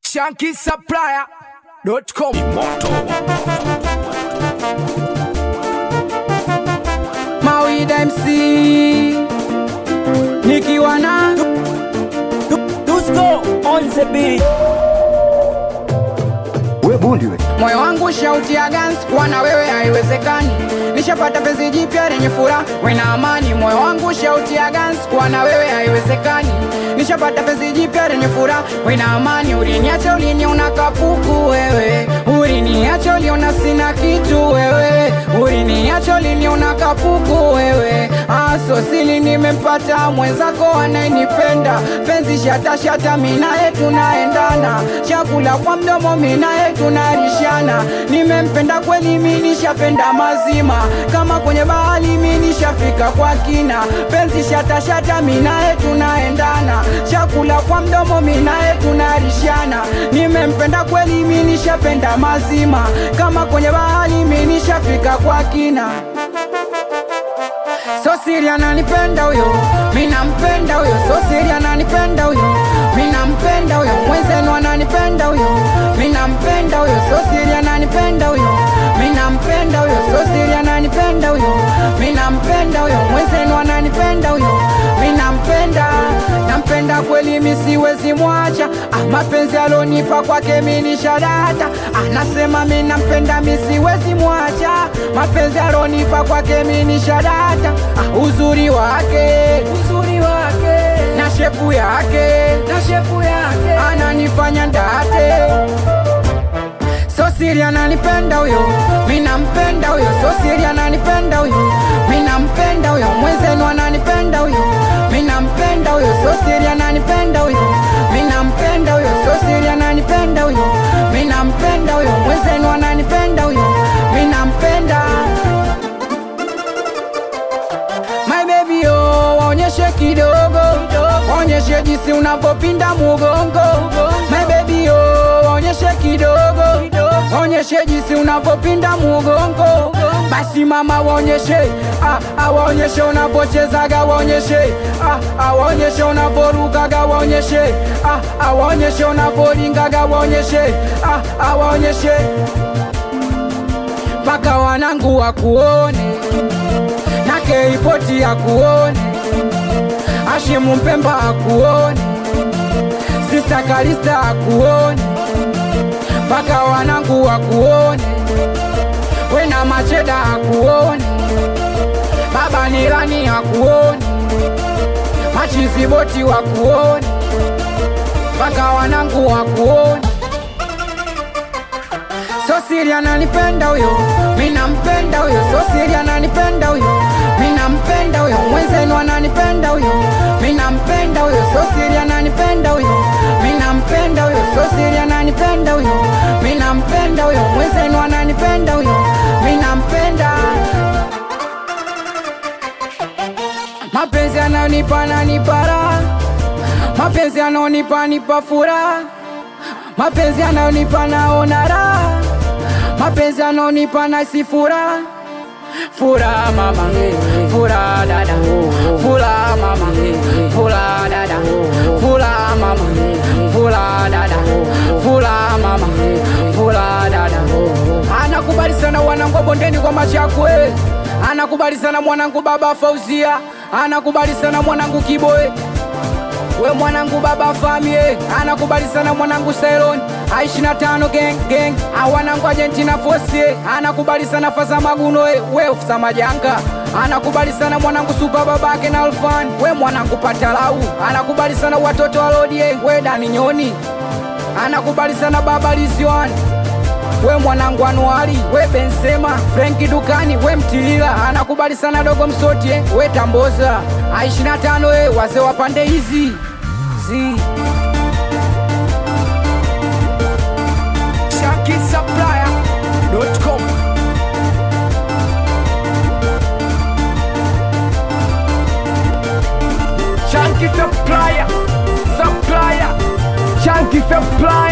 shankisupplier.com Mawida MC nikiwa na Dusko on the beat. we bundi we moyo wangu shauti ya gans kuwa na wewe haiwezekani nishapata penzi jipya lenye furaha wena amani moyo wangu shauti ya gans kuwa na wewe haiwezekani nishapata penzi jipya lenye furaha wena amani uliniacha uliniona kapuku wewe uliniacha uliona sina kitu wewe uliniacha uliniona kapuku wewe asosili nimempata mwenzako anayenipenda penzi shatashata minaye tunaendana chakula kwa mdomo minaye tunarishana nimempenda kweli minishapenda mazima kama kwenye bahari minishafika kwa kina penzi shatashata minaye tunaendana chakula kwa mdomo minaye tunarishana nimempenda kweli minishapenda mazima kama kwenye bahari minishafika kwa kina So siri ananipenda huyo, mina mpenda huyo. So siri ananipenda huyo, mina mpenda huyo. Mwenzenu ananipenda huyo, mina mpenda huyo. So siri ananipenda huyo, mina mpenda huyo. So siri ananipenda huyo, mina mpenda huyo. Mwenzenu ananipenda huyo, mina mpenda nampenda kweli, mi siwezi mwacha. Ah, mapenzi alonipa kwake mi ni shadata, anasema mi nampenda, mi siwezi mwacha. Mapenzi alonipa kwake mi ni shadata, ah, uzuri wake uzuri wake na shepu yake na shepu yake ananifanya ndate So siri ananipenda huyo, mi nampenda huyo. So siri ananipenda huyo, mi nampenda huyo. Mwenzenu ananipenda huyo, mi nampenda huyo. So siri ananipenda huyo, mi nampenda huyo. So siri ananipenda huyo, mi nampenda huyo. Mwenzenu ananipenda huyo, mi nampenda My baby oh, waonyeshe kidogo, waonyeshe jinsi unavyopinda mugongo. My baby oh, waonyeshe kidogo, waonyeshe jinsi unavyopinda mugongo. Basi mama waonyeshe, ah, ah, waonyeshe unavyochezaga, waonyeshe, ah, ah, waonyeshe unavyorukaga, waonyeshe, ah, ah, waonyeshe unavyoringaga, waonyeshe, ah, ah, waonyeshe mpaka wanangu wakuone na keipoti akuone, Ashimu Mpemba akuone, Sista Kalista akuone, mpaka wanangu wakuone, wena Macheda akuone, Baba Nilani akuone, Machiziboti wakuone, mpaka wanangu wakuone. So siri ananipenda huyo, mi nampenda huyo. So siri ananipenda huyo, mi nampenda huyo. Mwenzenu ananipenda huyo, mi nampenda huyo. So siri ananipenda huyo, mi nampenda huyo. So siri ananipenda huyo, mi nampenda huyo. Mwenzenu ananipenda huyo, mi nampenda. Mapenzi ananipa nanipa raha, mapenzi anonipa nipa furaha, mapenzi ananipa naona raha mapenzi anonipa na si furaha furaha mama furaha dada furaha mama furaha dada furaha mama furaha dada furaha mama furaha dada anakubali sana wanangu wa bondeni kwa machakwe anakubali sana mwanangu baba fauzia anakubali sana mwanangu kiboe we mwanangu baba famie anakubali sana mwanangu Cylon aishi na tano gang gang awanangu Argentina fosie anakubali sana faza maguno we, we ofisa majanga anakubali sana mwanangu supa babake na Alfan we mwanangu patalau anakubali sana watoto walodie we Dani Nyoni anakubali sana baba Liziwan we mwanangu Anuari, we Benzema, Frenki Dukani, we Mtilila, anakubali sana dogo Msotie, we Tamboza, aishi na tano, we wazee wa pande hizi zi shankisupplier.com Shanky supplier, supplier, Shanky supplier.